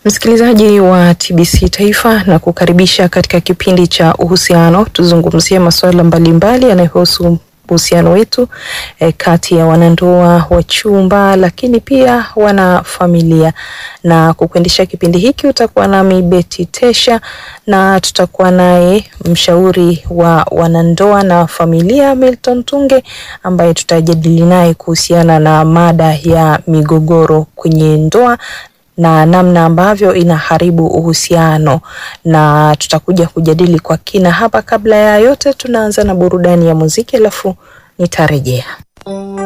Msikilizaji wa TBC Taifa na kukaribisha katika kipindi cha uhusiano. Tuzungumzie masuala mbalimbali yanayohusu uhusiano wetu eh, kati ya wanandoa, wachumba, lakini pia wana familia. Na kukuendesha kipindi hiki utakuwa nami Beti Tesha, na tutakuwa naye mshauri wa wanandoa na familia Milton Tunge, ambaye tutajadili naye kuhusiana na mada ya migogoro kwenye ndoa na namna ambavyo inaharibu uhusiano, na tutakuja kujadili kwa kina hapa. Kabla ya yote, tunaanza na burudani ya muziki, alafu nitarejea.